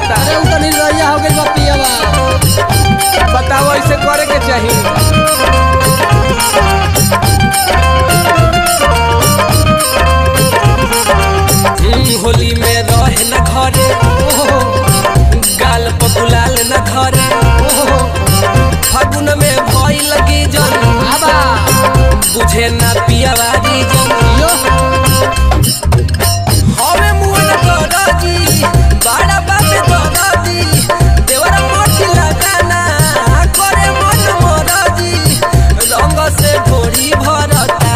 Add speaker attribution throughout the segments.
Speaker 1: रहता
Speaker 2: अरे उ तो निर्दयिया हो गई बा पियवा
Speaker 1: बताओ ऐसे करे के चाहिए हम्म, होली में रहे न घरे गाल पर गुलाल न धरे फागुन में भई लगी जन
Speaker 2: आबा
Speaker 1: बुझे ना पियावारी जन
Speaker 2: यो
Speaker 1: हवे मुअन दरदी बड़ा बाबे दरदी देवरा मोटी लगाना करे मन मरदी रंग से ढोरी भरता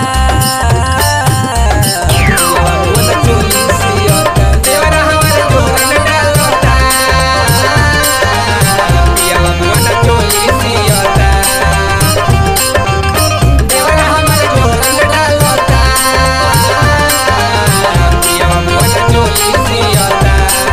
Speaker 1: मुअन चोली सियता देवरा हमारे जोरन डालता पियावा मुअन चोली सियता देवरा हमारे जोरन डालता पियावा मुअन चोली सियता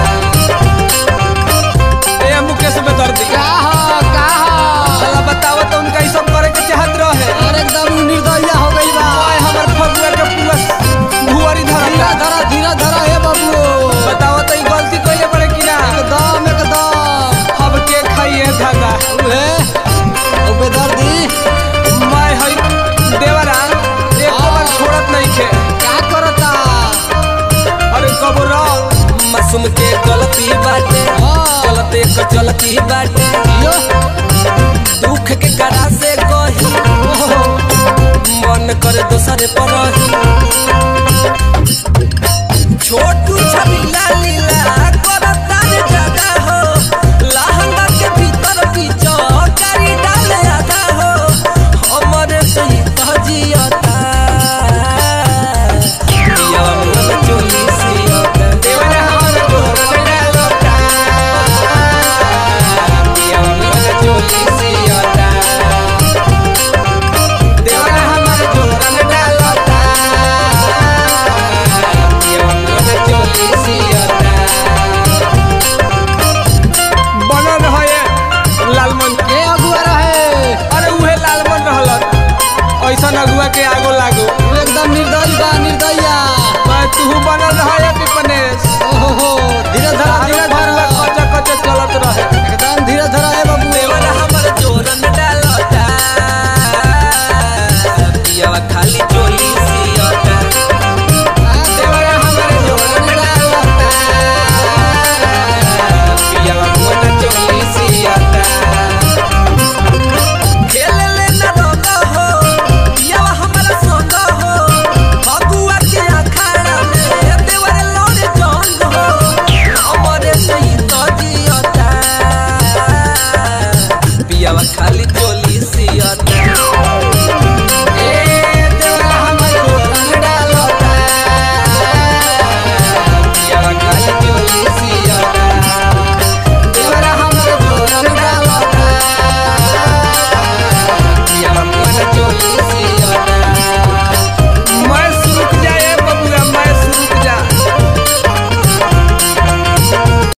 Speaker 1: ए मुकेश में दर्द
Speaker 2: का हो का हो
Speaker 1: साला बताओ तो उनका ई सब करे के चाहत रहे
Speaker 2: अरे एकदम निर्दयिया हो गई बा
Speaker 1: ओए हमर फगुआ के पूरा भुआरी
Speaker 2: धीरा
Speaker 1: धरता
Speaker 2: धरा धीरा धरा हे बाबू
Speaker 1: बताओ तो ई गलती कइले पड़े कि ना
Speaker 2: एकदम एकदम
Speaker 1: अब के खाइए दादा
Speaker 2: उहे ओ बेदर्दी
Speaker 1: मैं हई देवरा एको बार छोड़त नहीं खे
Speaker 2: का करता
Speaker 1: अरे कबरा मासूम के गलती बाटे
Speaker 2: हाँ।
Speaker 1: गलती के चलती बाटे
Speaker 2: यो
Speaker 1: दुख के करा से कही मन करे दोसरे पर रही